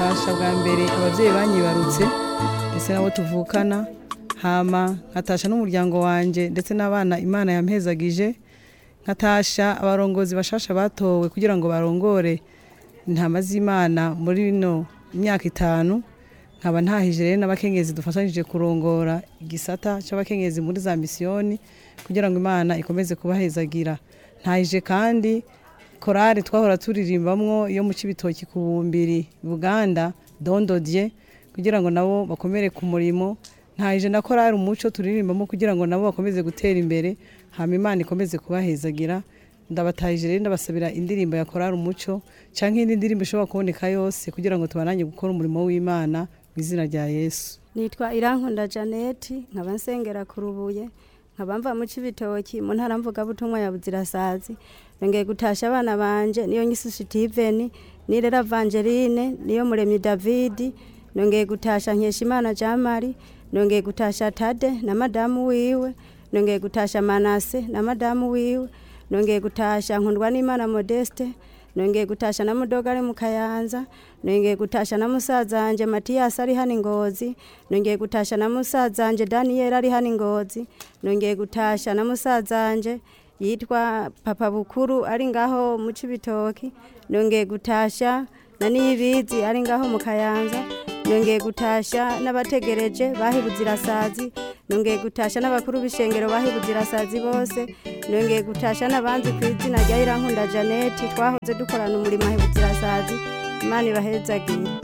gutasha bwa mbere abavyeyi banyibarutse ndetse nabo tuvukana hama nkatasha n'umuryango wanje ndetse n'abana imana yampezagije nkatasha abarongozi bashasha batowe kugira ngo barongore intama z'imana muri bino imyaka itanu nkaba ntahije rero n'abakenyezi dufatanyije kurongora igisata c'abakenyezi muri za misiyoni kugira ngo imana ikomeze kubahezagira ntahije kandi korari twahora turirimbamwo iyo mu cibitoki ku bumbiri buganda dondodye kugira ngo nabo bakomere ku murimo ntahije na korari umuco turirimbamo kugira ngo nabo bakomeze gutera imbere hama imana ikomeze kubahezagira ndabatahije rero ndabasabira indirimbo ya korari umuco canke indi ndirimbo ishobora kuboneka yose kugira ngo tubananye gukora umurimo w'imana mu izina rya yesu nitwa irankunda janeti nkaba nsengera ku rubuye nkaba mva mu cibitoki mu ntara mvugabutumwa ya buzirasazi nongeye gutasha abana banje niyo nyisi Steven nirera Evangeline niyo muremyi David nongeye gutasha Nkeshimana Jamari nongeye gutasha Tade na madamu wiwe nongeye gutasha Manase na madamu wiwe nongeye gutasha Nkundwa n'Imana Modeste nongeye gutasha na mudoga ari mu kayanza nongeye gutasha na musaza wanje Matiyasi ari hano ingozi nongeye gutasha na musaza wanje Daniel ari hano ingozi nongeye gutasha na musaza wanje yitwa papa bukuru ari ngaho mu cibitoki nongeye gutasha na niyibizi ari ngaho mu kayanza nongeye gutasha n'abategereje bahibuzirasazi nongeye gutasha n'abakuru b'ishengero bahibuzirasazi bose nongeye gutasha n'abanzi ku izina rya irankunda janeti twahoze dukorana umurimo ahibuzirasazi imana ibahezagiye